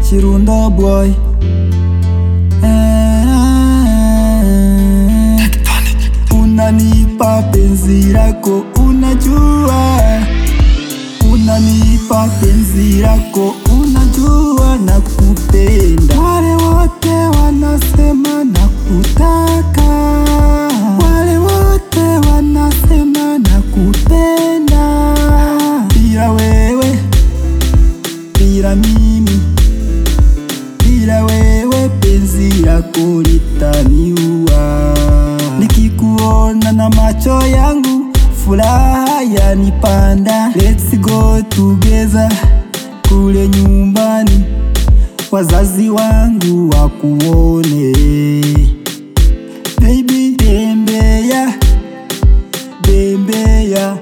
Chirundo boy Eh, unanipa penzi lako, unajua unanipa penzi lako, unajua na kupenda. Wale wote wanasema na kutaka, wale wote wanasema na kupenda. Bila wewe, bila mimi, bila wewe penzi lako litaniua. Nikikuona na macho yangu furaha yanipanda. Let's go together kule nyumbani, wazazi wangu wakuone. Baby, tembea bembea,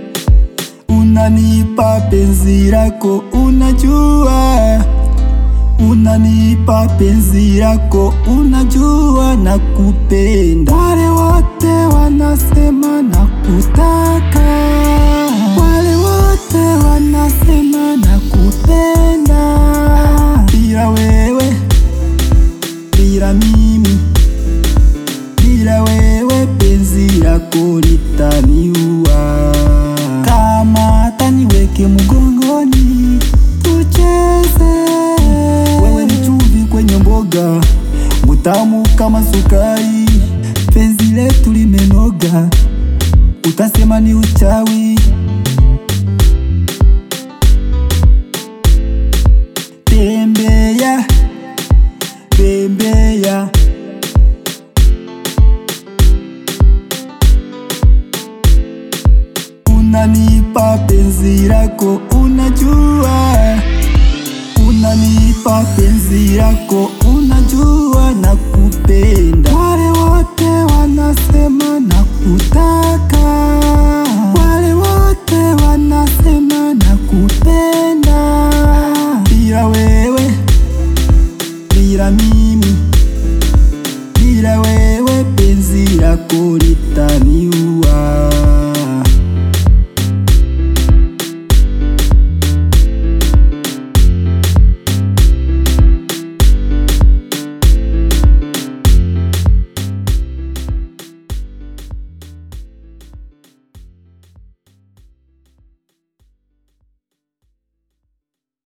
unanipa penzi lako, unajua unanipa penzi lako, unajua na kupenda. Wale wote wanasema na kutaka, wale wote wanasema na kupenda. Bila wewe, bila mimi, bila wewe penzi lako litaniua. Kama hata niweke mgongoni tucheze, wewe ni chumvi kwenye mboga, mutamu kama sukari, penzi letu limenoga, utasema ni uchawi. Tembea bembea, unanipa penzi lako, unajua unanipa penzi lako, unajua na kupenda. Wale wote wanasema na kutaka, wale wote wanasema na kupenda. Bila wewe, bila mimi, bila wewe penzi lako lita